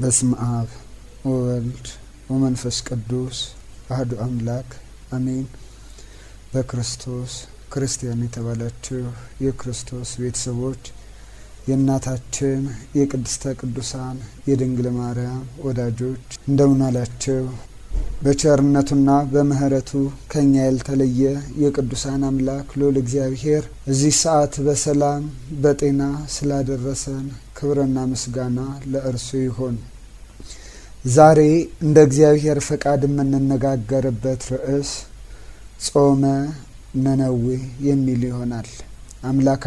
በስመ አብ ወወልድ ወመንፈስ ቅዱስ አህዱ አምላክ አሜን። በክርስቶስ ክርስቲያን የተባላችሁ የክርስቶስ ቤተሰቦች የእናታችን የቅድስተ ቅዱሳን የድንግል ማርያም ወዳጆች እንደምን አላችሁ? በቸርነቱና በምሕረቱ ከኛ ያልተለየ የቅዱሳን አምላክ ልዑል እግዚአብሔር እዚህ ሰዓት በሰላም በጤና ስላደረሰን ክብርና ምስጋና ለእርሱ ይሁን። ዛሬ እንደ እግዚአብሔር ፈቃድ የምንነጋገርበት ርዕስ ጾመ ነነዌ የሚል ይሆናል። አምላክ